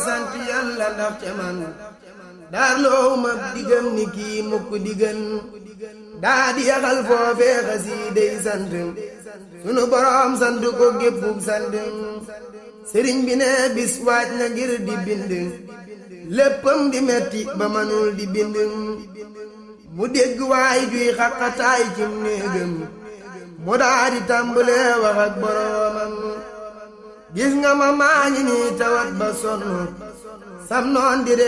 sant yàlla ndax ca man daar loowu ma diggam ni kii mukk diggan daa di yaxal foofee xasiiday sant sunu boroom sant ko géppug sant sëriñ bi ne bis waaj na ngir di bind léppam di metti ba manul di bind mu dégg waay juy xaqataay cim néegam mu daa di tàmbalee wax ak boroomam gis nga ma maa ngi nii tawat ba sonn sam noon di